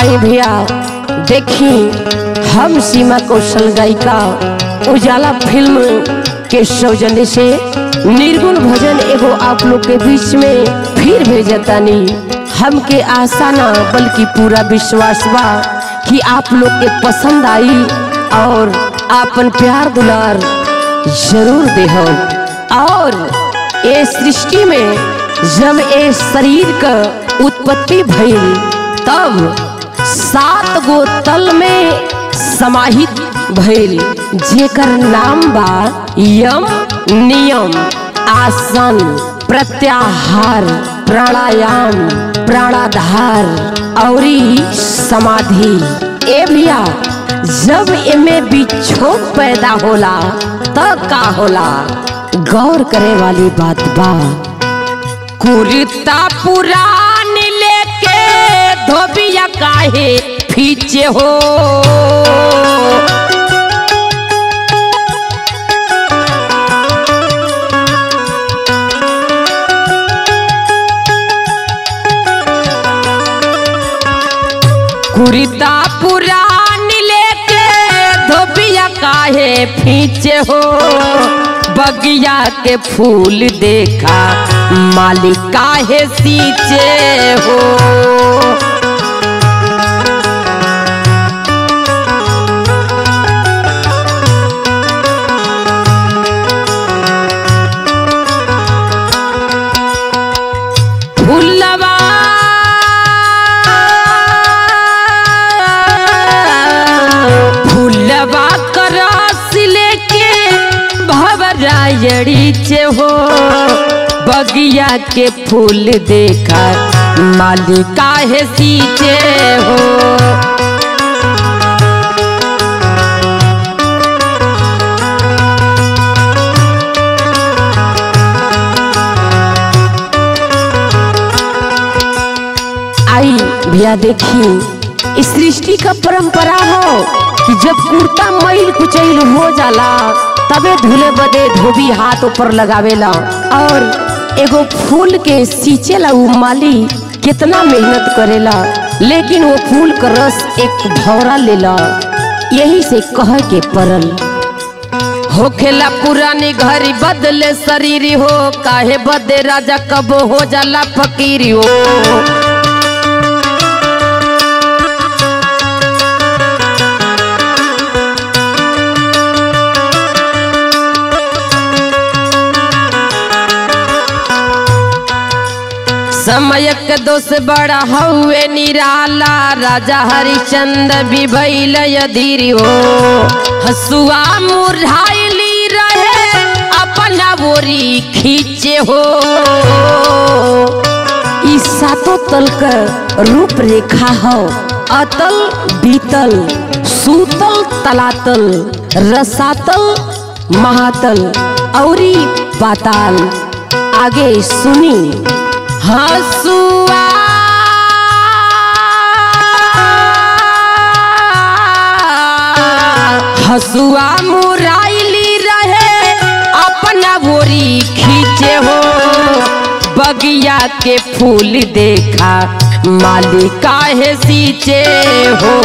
आई भैया देखी हम सीमा कौशल गायिका उजाला फिल्म के सौजन्य से निर्गुण भजन एगो आप लोग के बीच में फिर भेजतानी हमके आशा ना बल्कि पूरा विश्वास बा कि आप लोग के पसंद आई और आपन प्यार दुलार जरूर देहो और ये सृष्टि में जब ये शरीर का उत्पत्ति भइल तब सात गो तल में समाहित भइल जेकर नाम बा यम नियम आसन प्रत्याहार प्राणायाम प्राणाधार औरी समाधि ए भैया जब एमे बिछोक पैदा होला तब का होला गौर करे वाली बात बा कुर्ता पुरान लेके धोबिया काहे पीछे हो कुर्ता पुरान लेके धोबिया काहे पीछे हो बगिया के फूल देखा मालिक काहे सींचे हो फूलवा फूलवा का रस लेके भवरायड़ी चे हो बगिया के फूल देखा मालिका है सींचे हो आई भैया देखी इस सृष्टि का परंपरा हो कि जब कुर्ता मैल कुचैल हो जाला तबे धुले बदे धोबी हाथ ऊपर लगावेला और एगो फूल के सींचेला उ माली कितना मेहनत करेला लेकिन वो फूल का रस एक भौरा लेला यही से कह के परल होखेला पुरानी घरी बदले शरीर हो काहे बदे राजा कब हो जाला फकीरी हो समय के दोष बड़ा हउए निराला राजा हरिचंद्र भी भैल धीरी हो हसुआ मुरझाइली रहे अपना बोरी खींचे हो ई सातों तल का रूप रेखा हो अतल बीतल सूतल तलातल रसातल महातल औरी पाताल आगे सुनी हसुआ हसुआ मुराइली रहे अपना बोरी खींचे हो बगिया के फूल देखा मालिका है सींचे हो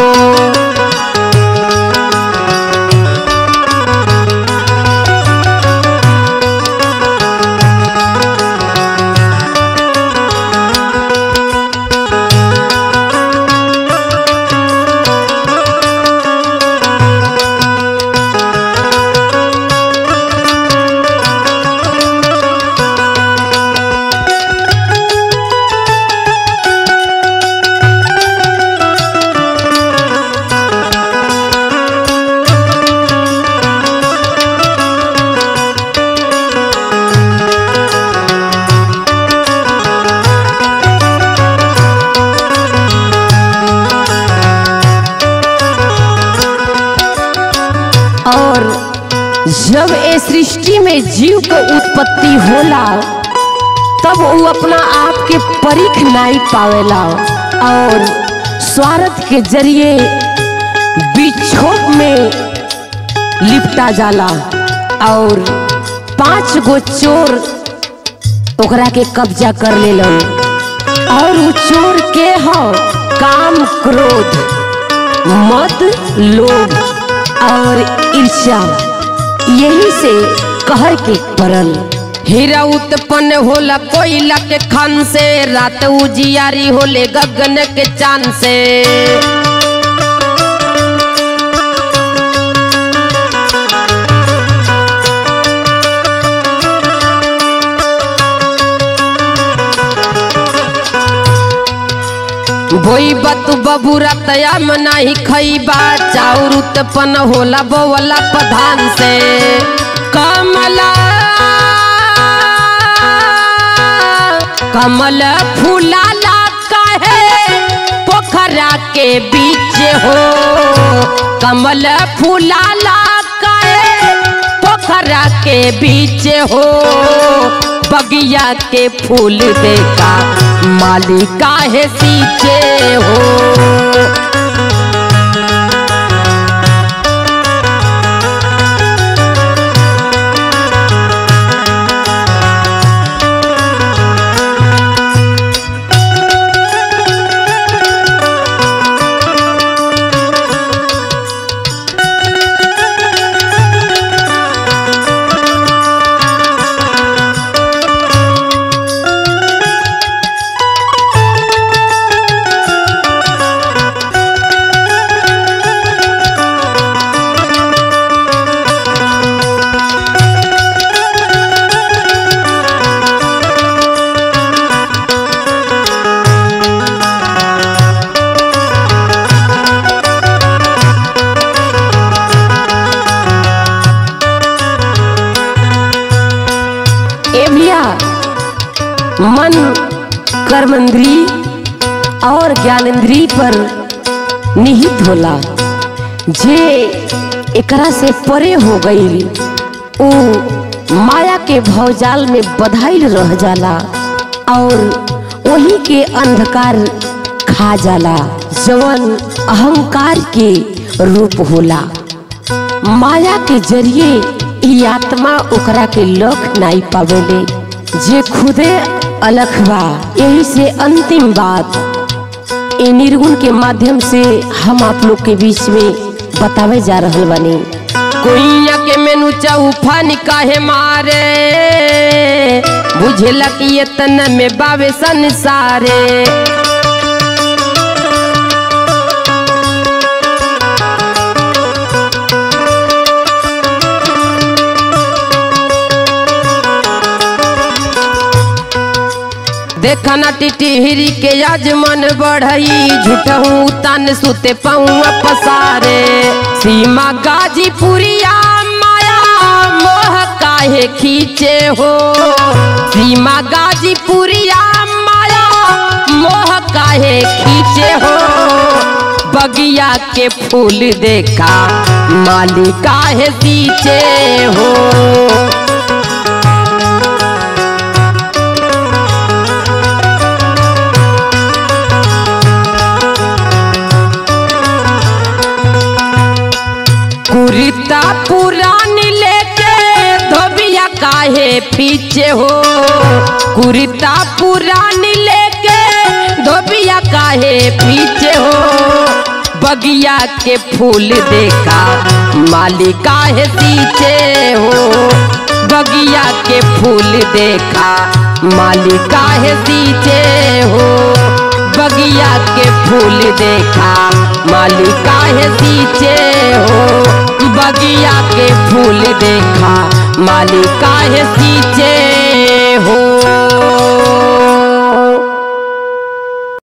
और जब ए सृष्टि में जीव के उत्पत्ति होला तब वो अपना आप के परिख नहीं पावेला और स्वार्थ के जरिए बिछोप में लिपटा जाला और पांच गो चोर ओकरा के कब्जा कर लेलन और उ चोर के हो काम क्रोध मद लोभ और ईर्ष्या यही से कहर के परल हीरा उत्पन्न होला कोयला के खान से रात उजियारी होले गगन के चांद से बोई बत बबूरा तया मनाही खईबा चाउर उत्पन्न होला बोवला प्रधान से कमला कमल फूलाला कहे पोखरा के बीच हो कमल फूलाला कहे पोखरा के बीच हो बगिया के फूल देखा माली काहे सींचे हो ए भैया मन कर्मेंद्री और ज्ञानेंद्री पर निहित होला जे एकरा से परे हो गई उ माया के भवजाल में बधाइल रह जाला और वही के अंधकार खा जाला जवन अहंकार के रूप होला माया के जरिए ई आत्मा ओकरा के लख नाई पावेले जे खुदे अलख बा यही से अंतिम बात ए निर्गुण के माध्यम से हम आप लोग के बीच में बतावे जा रहल बानी कुइया के मेनू चौफान काहे मारे बुझेला कि ये तन में बावे संसारे देखना टिटिहरी के आज मन बढ़ई झूठहू तन सुते पौआ पसारे सीमा गाजीपुरिया माया मोह काहे खींचे हो सीमा गाजीपुरिया माया मोह काहे खींचे हो बगिया के फूल देखा माली काहे सींचे हो कुरिता पुरानी लेके धोबिया काहे पीछे हो कुरिता पुरानी लेके धोबिया काहे पीछे हो बगिया के फूल देखा माली काहे सींचे हो बगिया के फूल देखा माली काहे सींचे हो बगिया के फूल देखा माली काहे सींचे हो बगिया के फूल देखा माली काहे सींचे